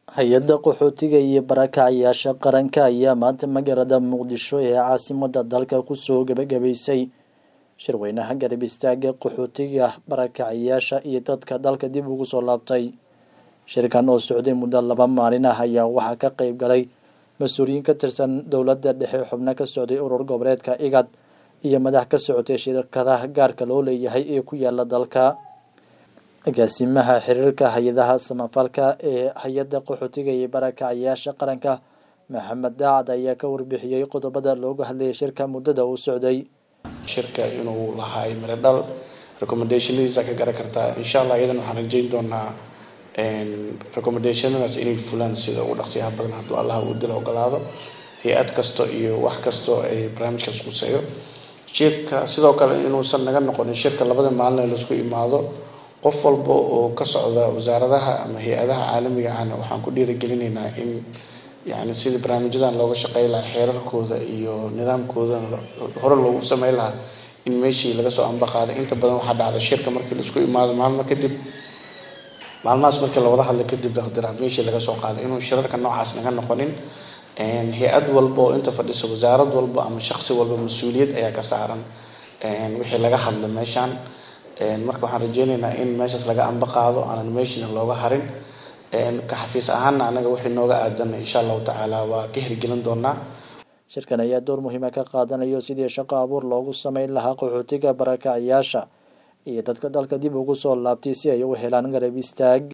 hay-adda qaxootiga iyo barakacayaasha qaranka ayaa maanta magaalada muqdisho ee caasimada dalka kusoo gebagabaysay shirweynaha garab istaaga qaxootiga barakacayaasha iyo dadka dalka dib ugu soo laabtay shirkan oo socday muddo laba maalin ah ayaa waxaa ka qeyb galay mas-uuliyiin ka tirsan dowladda dhexe xubno ka socday urur goboleedka igad iyo madax ka socotay shirkadaha gaarka loo leeyahay ee ku yaala dalka agaasimaha xiriirka hay-adaha samafalka ee hay-adda qaxootiga iyo barakacayaasha qaranka maxamed daacad ayaa ka warbixiyey qodobada looga hadlayay shirka muddada uu socday shirka inuu lahaay miro dhal recommendationadiisa ka garan kartaa insha allah iyadan waxaan rajeyn doonaa recommendationadaas inay fulaan sida ugu dhaqsiyaha badan hadduu allah uu dila ogolaado hay-ad kasto iyo wax kasto ay barnaamijkaas quseeyo shirka sidoo kale inuusan naga noqonin shirka labada maalin ee laisku imaado qof walba oo ka socda wasaaradaha ama hay-adaha caalamiga ahna waxaan ku dhiirigelinaynaa in yani sidii barnaamijyadan looga shaqey lahaa xeerarkooda iyo nidaamkoodana hore loogu sameyn lahaa in meeshii laga soo ambaqaaday inta badan waxaa dhacda shirka markii laisku imaado maalmo kadib maalmahaas markii lawada hadlay kadib dardiraad meeshii laga soo qaaday inuu shirarka noocaas naga noqonin hay-ad walba oo inta fadhisa wasaarad walba ama shaqsi walba mas-uuliyad ayaa ka saaran wixii laga hadla meeshaan marka waxaan rajeyneynaa in meeshaas laga amba qaado aanan meeshina looga harin ka xafiis ahaana anaga wixii nooga aadan insha allahu tacaala waa ka hirgelin doonaa shirkan ayaa door muhiima ka qaadanayo sidii shaqo abuur loogu sameyn lahaa qaxootiga barakacayaasha iyo dadka dalka dib ugu soo laabtay si ay u helaan garab istaag